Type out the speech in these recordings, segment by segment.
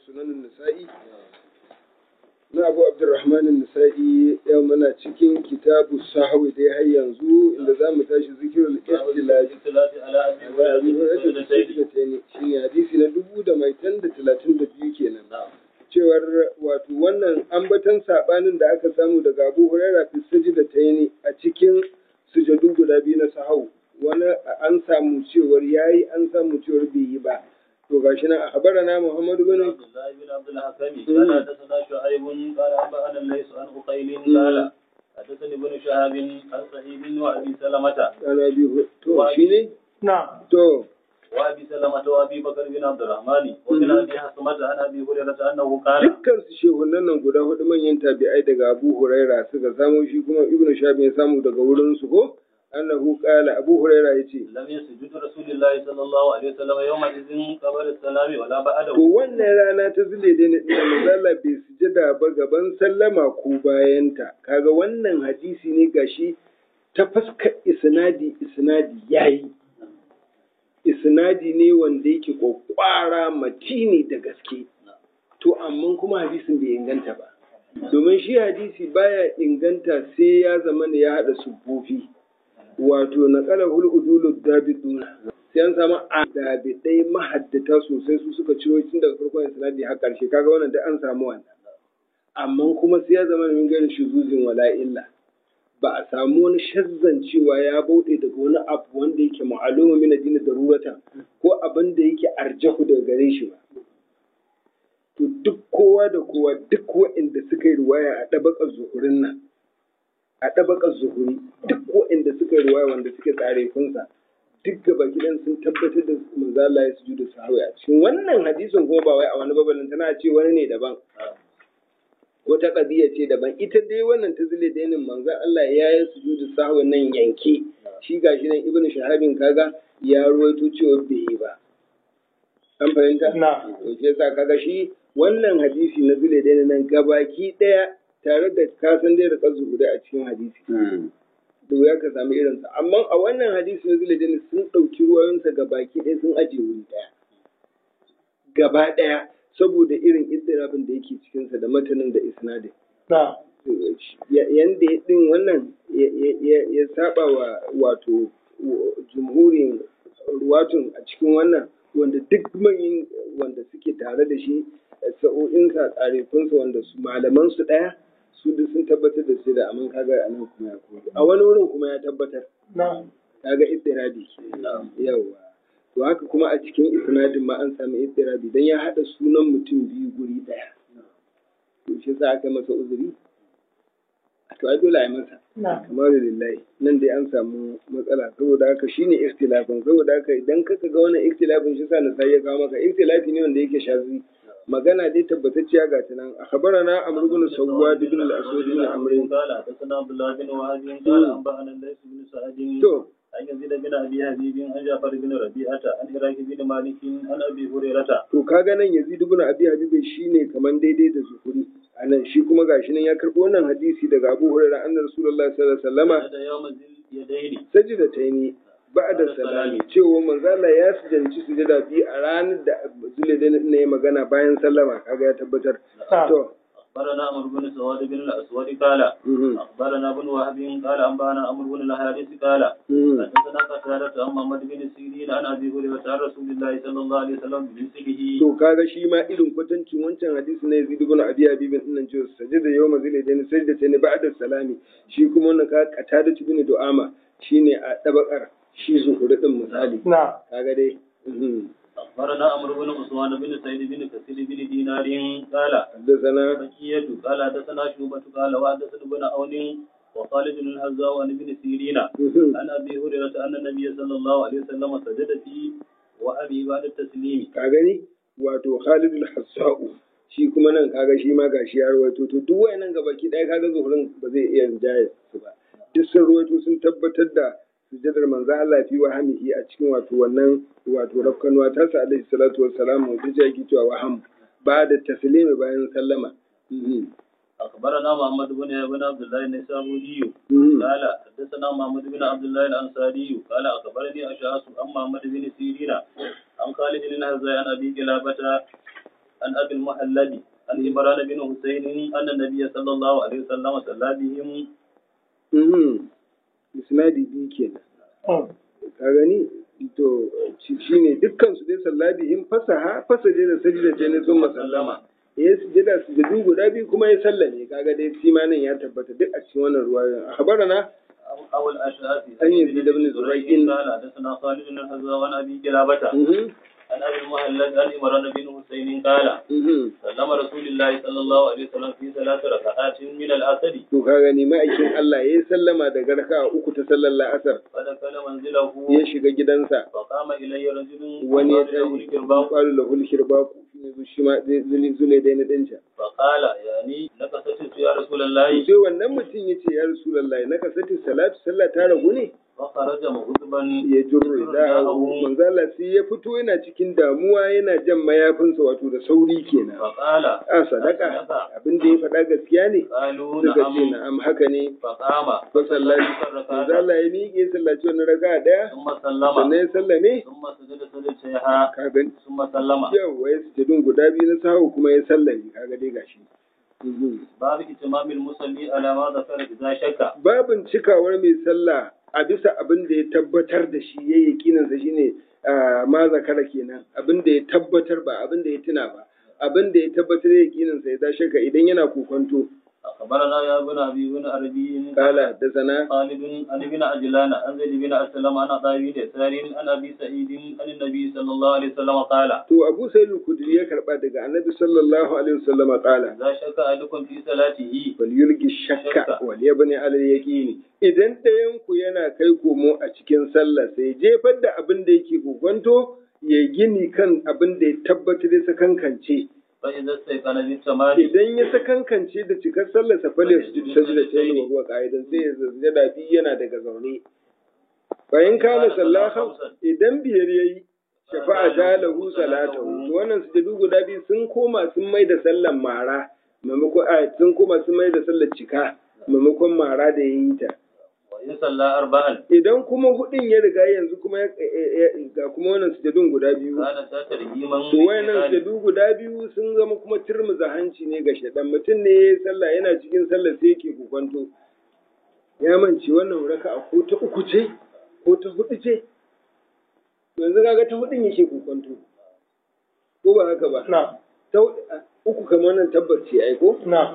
sunanin nisa'i na abu abdurrahman nisa'i yau muna cikin kitabu sahwi dai har yanzu inda za mu tashi zikirul istilafi shine hadisi na dubu da mai tan da talatin da biyu kenan cewar wato wannan ambatan sabanin da aka samu daga abu huraira fi sajida ta a cikin sujadu guda biyu na sahau wani an samu cewar yayi an samu cewar bai yi ba to gashi nan akhbarana Muhammad bin Abdullah bin Abdul Hakim kana hadathana Shu'aib qala anba'ana Lays an Uqayl qala hadathani ibn Shahab an Sa'id wa Abi Salamata ana bi to shine نعم to وأبي سلمة وأبي بكر بن عبد الرحمن ومن أبي حسمة عن أبي هريرة أنه قال dukkan su shehunan nan guda hudu manyan tabi'ai daga Abu Huraira suka samu shi kuma Ibn Shahab ya samu daga wurin su ko annahu qala Abu Huraira yace لم يسجد رسول الله صلى الله عليه وسلم يومئذ قبل السلام ولا بعده to wannan rana ta zile da da manzala bai sujada ba gaban sallama ko bayanta kaga wannan hadisi ne gashi ta fuskar isnadi isnadi yayi isnadi ne wanda yake kwakwara matini da gaske to amma kuma hadisin bai inganta ba domin shi hadisi baya inganta sai ya zama da ya haɗa sufofi wato na kala huludulu dabiduna sai an samu adabidai mahaddata sosai su suka ciro tun daga farkon isnadi har ƙarshe kaga wannan da an samu wannan amma kuma sai ya zama min gani shuzuzin wala illa ba a samu wani shazzan cewa ya bauɗe daga wani abu wanda yake ma'aluma min addini daruratan ko abin da yake arjahu daga gare shi ba to duk kowa da kowa duk waɗanda suka yi ruwaya a ɗabakar zuhurin nan a ɗabakar zuhuri duk waɗanda suka yi ruwaya wanda suke tsare kunsa duk gaba gidan sun tabbatar da manzo Allah ya sujudu sahwi a cikin wannan hadisin kuma ba wai a wani babalin tana ce wani ne daban wata ƙadiyya ce daban ita dai wannan ta zile da yanin manzon Allah ya yi sujudu sahwi nan yanke shi gashi nan ibnu shahabin kaga ya ruwaito cewa bai yi ba an fahimta نعم to shi yasa kaga shi wannan hadisi na zile da nan gabaki daya tare da kasan dai da kazu guda a cikin hadisi da wuya ka sami irinsa amma a wannan hadisi na zile da sun ɗauki ruwayensa gabaki ɗaya sun ajiye wuri ɗaya gaba ɗaya saboda irin istirabin da yake cikinsa da matanin da isnadin نعم yanda ya ɗin wannan ya- ya- ya- ya saba wa wato jumhurin ruwatun a cikin wannan wanda duk manyan wanda suke tare da shi sa'o'insa tsarekunsa wanda su malaman su ɗaya su duk sun tabbatar da su da amin kaga a nan kuma ya koyi a wani wurin kuma ya tabbatar نعم kaga istirabi yawa to haka kuma a cikin isnadin ma an sami istirabi dan ya haɗa sunan mutum biyu guri ɗaya to shi sa aka masa uzuri to ai dole a yi masa نعم kamar lillahi nan dai an samu matsala saboda haka shine ikhtilafin saboda haka idan kaka ga wannan ikhtilafin shi sa na sai ya kawo maka ikhtilafi ne wanda yake shazi magana dai tabbatacciya ga ta nan akhbarana amr ibn sawwad ibn al-aswad ibn amr قال حدثنا عبد الله بن وهب قال أنبأنا الليث بن سعد to عن يزيد بن أبي حبيب عن جعفر بن ربيعة عن إراك بن مالك عن أبي هريرة to kaga nan yazid ibn abi habib shine kaman daidai da zuhuri anan shi kuma gashi nan ya karbo wannan hadisi daga abu hurairah anna rasulullahi sallallahu alaihi wasallama هذا يوم ذي اليدين sajidataini ba'da salami cewa manzo Allah ya sujanci sujada biyu a ranar da Zulaidan ne magana bayan sallama kaga ya tabbatar to أخبرنا عمرو بن سواد بن الأسود قال mhm, أخبرنا ابن وهب قال أنبأنا عمرو بن الحارث قال mhm. حدثنا قتادة عن محمد بن سيرين عن أبي هريرة عن رسول الله صلى الله عليه وسلم بمثله to kaga shi ma irin kwatancin wancan hadisi na Yazid ibn Abi Habib din nan cewa sajada yawma Zulaidan sajidataini ba'da salami shi kuma wannan ka qatada ibn Du'ama shine a dabakar shi zuhuri din misali نعم kaga dai mhm. أخبرنا عمرو بن عثمان بن سعيد بن كثير بن دينار قال حدثنا بكية قال حدثنا شعبة قال وحدثنا ابن عون وخالد بن الهزاء عن ابن سيرين mhm. عن أبي هريرة أن النبي صلى الله عليه وسلم سجد في وأبي بعد التسليم ka gani wato Khalid al-Hassa'u shi kuma nan kaga shi ma gashi ya rawaito to duk wayannan gabaki ɗaya kaga zuhurin ba zai iya rinjaye su ba duk sun rawaito sun tabbatar da sujadar manzo Allah fi wahamihi a cikin wato wannan wato rafkanuwa ta sa alaihi salatu wassalam wanda ya yake cewa waham ba da taslimi bayan sallama Mhm. أخبرنا محمد بن بن عبد الله النسابوري Mhm. قال حدثنا محمد بن عبد الله الأنصاري قال أخبرني أشعث عن محمد بن سيرين عن خالد بن الهزاء عن أبي قلابة عن أبي المحلب عن عمران بن حسين أن النبي صلى الله عليه وسلم صلى بهم Mhm. isnadi biyu kenan ka gani to shi ne dukkan su dai sallabihim fasaha fasaje da sajida ce ne sun masallama ya sujada sujadu guda biyu kuma ya sallame kaga dai shi ma nan ya tabbata duk a cikin wannan ruwayoyin akhbarana أو الأشعث أن يزيد بن زريع. قال حدثنا خالد بن الحذاء عن أبي كلابة Mhm. عن أبي المهلب عن عمران بن حسين قال Mhm. سلم رسول الله صلى الله عليه وسلم في ثلاث ركعات من العصر to ka gani ma'aikin Allah ya yi sallama daga raka'a uku ta sallar la'asar فدخل منزله ya shiga gidansa فقام إليه رجل wani ya فقال له tashi الكرباء kwalu lahul shirbaku shine shi ma zai zule dai na dinta فقال يعني لك ستت يا رسول الله sai wannan mutum ya ce ya rasulullahi na kasati salatu sallah ta ragu ne فخرج مغضبا ya jurri da manzo Allah sai ya fito yana cikin damuwa yana jan mayafinsa wato da sauri kenan فقال a sadaka abin da ya faɗa gaskiya ne قالوا suka ce نعم na'am haka ne فقام fa sallaci manzo Allah ya miƙe sallaci wannan raka'a daya ثم sannan سلم ya sallame ثم سجد سجدتها ka gani ثم سلم yau ya sujudun guda biyu na sahu kuma ya sallame kaga dai gashi Mhm. باب اتمام المصلي على ما ذكر إذا شك babin cikawar mai sallah a bisa abin da ya tabbatar da shi ya yakinansa shine ah, ma zakara kenan abin da ya tabbatar ba abin da ya tuna ba abin da ya tabbatar ya yakinansa ya tashi ka idan yana kokonto أخبرنا يا ابن أبي بن عربي kala da sana خالد عن ابن عجلان عن زيد بن أسلم عن عطاء بن يسار عن أبي سعيد عن النبي صلى الله عليه وسلم قال to Abu Sa'id al-Khudri ya karba daga Annabi sallallahu alaihi wasallam kala إذا شك أحدكم في صلاته wal yulgi shakka wal yabni ala yaqini idan ɗayan ku yana kai komo a cikin sallah sai jefar da abin da yake kokonto ya gini kan abin da ya tabbatar ya sakankance فإذا استيقن بالتمام idan ya sakankance da cikar sallar sa fale su ji sajda ta yi wa huwa qa'idan sai ya zazzada bi yana daga zaune bayan kana sallahan idan biyar yayi shafa'a ta lahu salatahu to wannan sujudu guda biyu sun koma sun mai da sallar mara maimakon a sun koma sun mai da sallar cika maimakon mara da yayi ta وإن صلى أربعا idan kuma hudin ya riga yanzu kuma ya ga kuma wannan sujudun guda biyu كان تترجيما To wayannan sujadu guda biyu sun zama kuma turmuza hanci ne ga shaɗan mutum ne ya yi sallah yana cikin sallah sai yake kukwanto. Ya mance wannan raka a ko ta uku ce ko ta hudu ce. To yanzu kaga ta hudun yake kukwanto. Ko ba haka ba? Na, Ta hudu- a, uku kamar nan tabbas ce ai ko? na,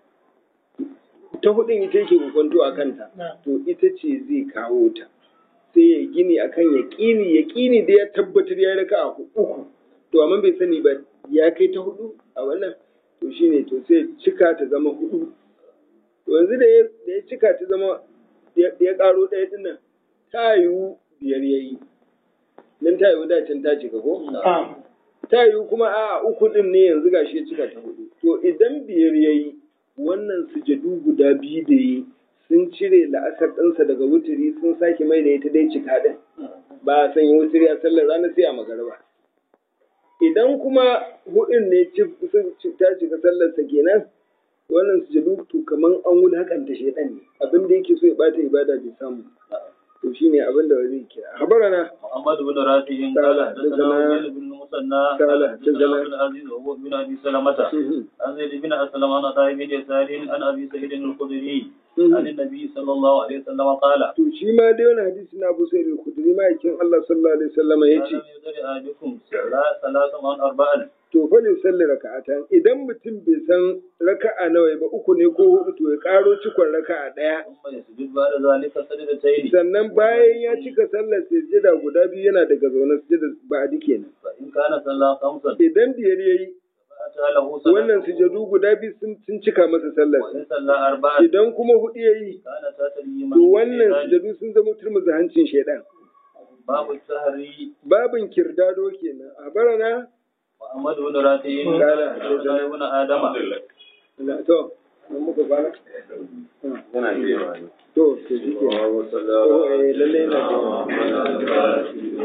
Ta hudun ita yake kukwanto a kanta. na. To ita ce zai kawo ta. Sai ya gini akan yaƙini yaƙini da ya tabbatar ya raka a uku. to amma bai sani ba ya kai ta hudu a wannan to shine to sai cika ta zama hudu to yanzu da ya da ya cika ta zama ya ya karo ɗaya din nan ta yiwu biyar yayi nan ta yiwu da can ta cika ko Ah, ta yiwu kuma a uku din ne yanzu gashi ya cika ta hudu to idan biyar yayi wannan sujadu guda biyu da yi sun cire la'asar ɗinsa daga wuturi sun sake mai da ita dai cika ɗin ba a sanya wuturi a sallar rana sai a magarba idan kuma hudun ne ci- sun ci- ta cika sallarsa kenan wannan sujadu to kaman an wulakanta shaidan ne abin da yake so ya bata ibada bai samu to shine abin da zai kira habarana محمد بن رافع قال قال حدثنا حدثنا- عبيد بن المثنى قال قال حدثنا- حدثنا عبد العزيز وهو بن ابي سلمة عن زيد بن اسلم عن عطاء بن يسار عن ابي سعيد الخدري عن النبي صلى الله عليه وسلم قال to shi ma dai wani hadisi na Abu Sa'id al-Khudri ma yakin Allah sallallahu alaihi wasallam ما yace لم يدر احدكم ثلاث ثلاث عن اربعا to fa ne sallar raka'atan idan mutum bai san raka'a nawa ba uku ne ko hudu to ya karo cikon raka'a daya ثم يسجد بعد ذلك سجدتين sannan bayan ya cika sallar sujada guda biyu yana daga zaune sujada ba'adi kenan فان كان صلى خمسا idan biyar yayi فاتى له wannan صلاته sujadu guda biyu sun sun cika masa sallar وان صلى اربعا idan kuma hudu yayi كان تتريما to wannan sujadu sun zama turmuza hancin shaidan باب السهر babin kirdado kenan a barana محمد بن رافع قال حدثنا ابن ادم na to mun muka fara yana iya ne. to to shi ke oh eh lalle na ji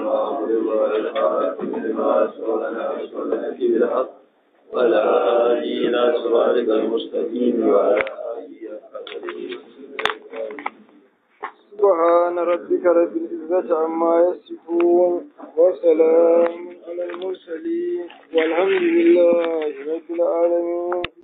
ولا آلينا صراطك المستقيم وعلى آله سبحان ربك رب العزة عما يصفون وسلام على المرسلين والحمد لله